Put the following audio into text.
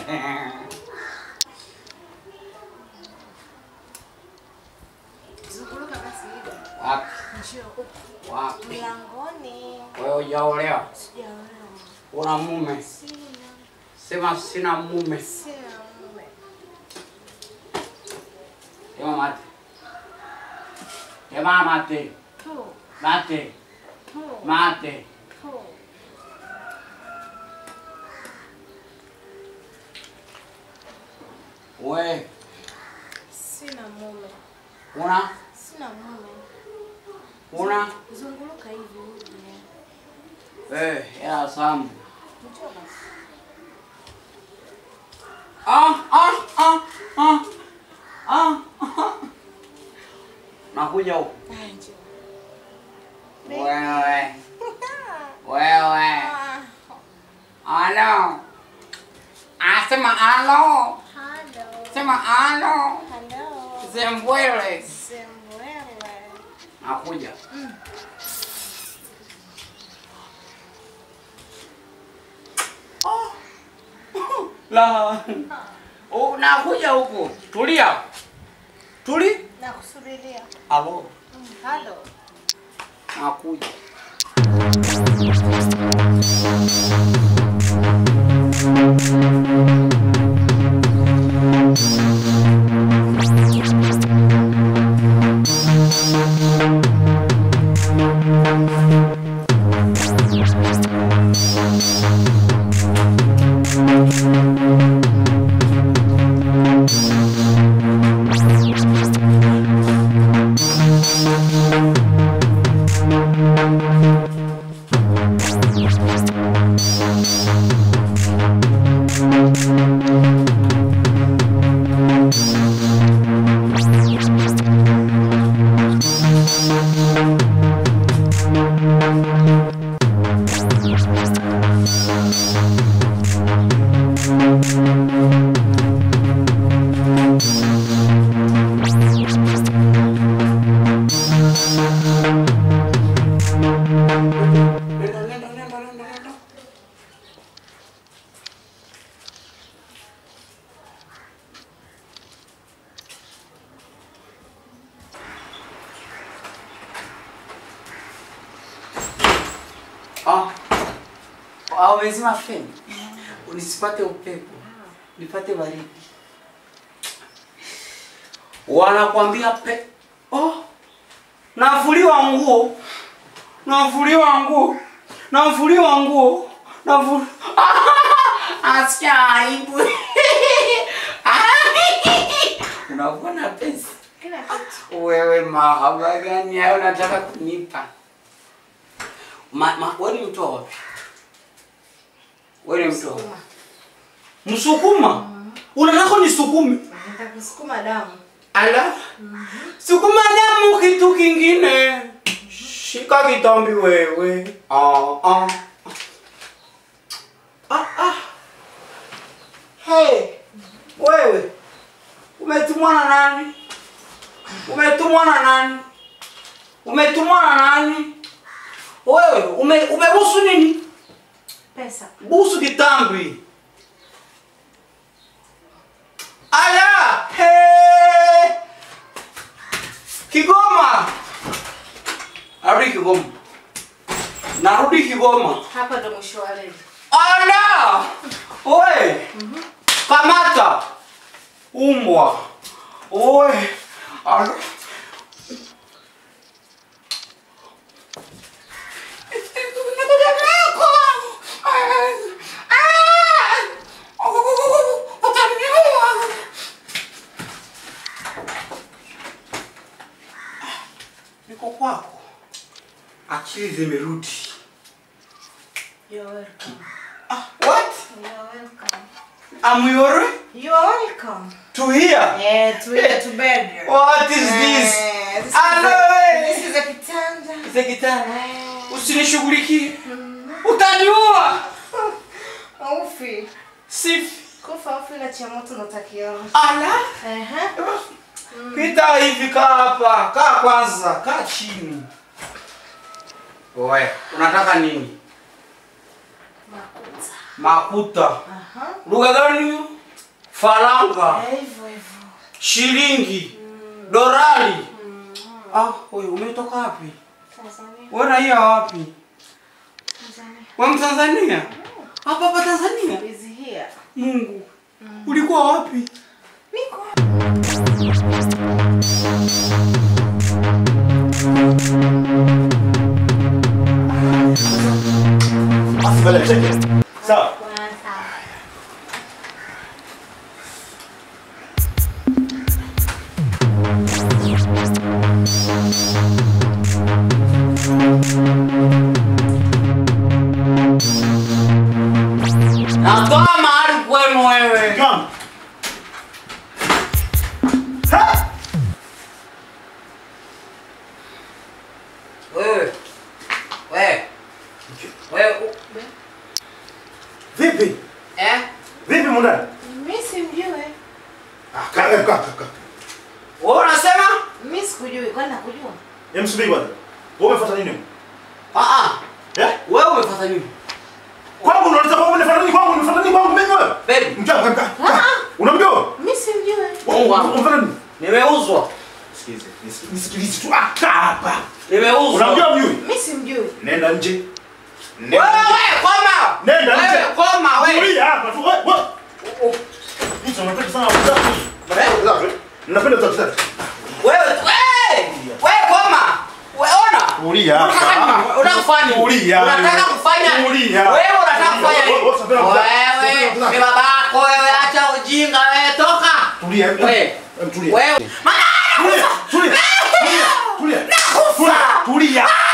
Zunguluka basi hivi. Wapi? Njoo huku. Wapi? Mlangoni. Wewe hujaolewa? Sijaolewa. Una mume? Sina. Sema sina mume. Sina mume. Sema mate. Sema mate. Tu. Mate. Tu. Mate. Tu. We, Sina mume. una Sina mume. una Zunguluka hivi uje. eh, hela Samu. Njoo basi. Ah, ah, ah, ah. Ah, ah. Nakuja huko. Ah, njoo. Wewe. Wewe. Ah, Alo. Ah, sema alo. Hello. Sema alo. Hello. Zembwele. Sembwele. Nakuja. Oh. La. Oh, nakuja huko. Tulia. Tuli. Nakusubiria. Alo. Mm, Hello. Nakuja. Nenda, nenda, nenda, nenda, nenda. Ah. Ah, umezima feni. Unisipate upepo. Nipate baridi. Wanakwambia pe... Oh. Navuliwa nguo. Navuliwa nguo. Navuliwa nguo. Navu... Acha aibu. Unakuwa pesa. Kila kitu. Wewe mahaba gani hayo unataka kunipa? Ma, ma, wewe ni mtu wa wapi? Wewe ni mtu wa wapi? Sukuma. Msukuma? Unataka nisukume? Nitakusukuma damu. Ala? Sukuma damu kitu kingine. Shika kitambi wewe. Ah ah. Ah ah. Hey. Wewe. Umetumwa na nani? Umetumwa na nani? Umetumwa na nani? Wewe ume umebusu nini? Pesa. Busu kitambi. Aya! Hey! Kigoma. Arudi Kigoma. Narudi Kigoma. Hapa ndo mwisho wa reli. Ala! Oe! Kamata! Umbwa! Oe! Ala! Niko kwako. Akili zimerudi. You're welcome. Ah, what? You're welcome. Am your You're welcome. to here? Eh, to here to bed. What is this? Eh, this Hello, is eh. a, this is a kitanda. Sekitana. Eh, Usinishughulikie. Utaniua. Ufi. Sifi. Kufa ufi na cha moto natakiona. Ala. Ehe. Pita hivi kaa hapa. Kaa kwanza. Kaa chini. Oe, unataka nini? Makuta. Makuta. Aha. Lugha gani hiyo? faranga, Eh, hivyo hivyo. shilingi, dorari. Ah, wewe umetoka wapi? Tanzania. Wewe raia wapi? Tanzania. Wewe Mtanzania? Hapa hapa Tanzania? Is here. Mungu. Ulikuwa wapi? Niko. Mbele cheke. Sawa. Kwanza. Natoa mahali kwenu wewe. Come. Ha! Wewe. Wewe. Wewe. u- Vipi? Eh? Vipi mundani? Mimi simjui. Ah, kaa kaa kaa. kaa. Wewe unasema? Mimi sikujui. Kwani nakujua? Hem subiri kwanza. Wewe umefuata nini? Ah ah. Eh? Wewe umefuata nini? Kwangu unaleta kwangu unafuata nini kwangu? Unafuata nini kwangu mimi wewe? Baby, Mkaa kaa kaa. Unamjua? Mimi simjui. Mungu wangu. Unafuata nini? nimeuzwa. Sikilize. nisi- Nisikilize tu. Ah, kaa hapa. Nimeuzwa. Unamjua mjui? Mimi simjui. Nenda nje. Wewe Nenda nje. wewe koma. Nenda nje. Wewe koma wewe. Tulia hapa tu. Wewe wewe. Hicho unapenda sana kuzaa. Wewe Napenda kuzaa. wewe wewe wewe koma. Wewe ona. Tulia Unataka nini? hapa. Unataka kufanya nini? Tulia. Unataka kufanya nini? Tulia. Wewe unataka kufanya nini? Wewe, wewe, sapena kuzaa. Wewe, Sapena kuzaa. ni babako wewe, acha ujinga wewe, toka. Tulia. Wewe. Em, Tulia. Wewe. Tulia. Tulia. Tulia. Tulia. Nakufa. Tulia.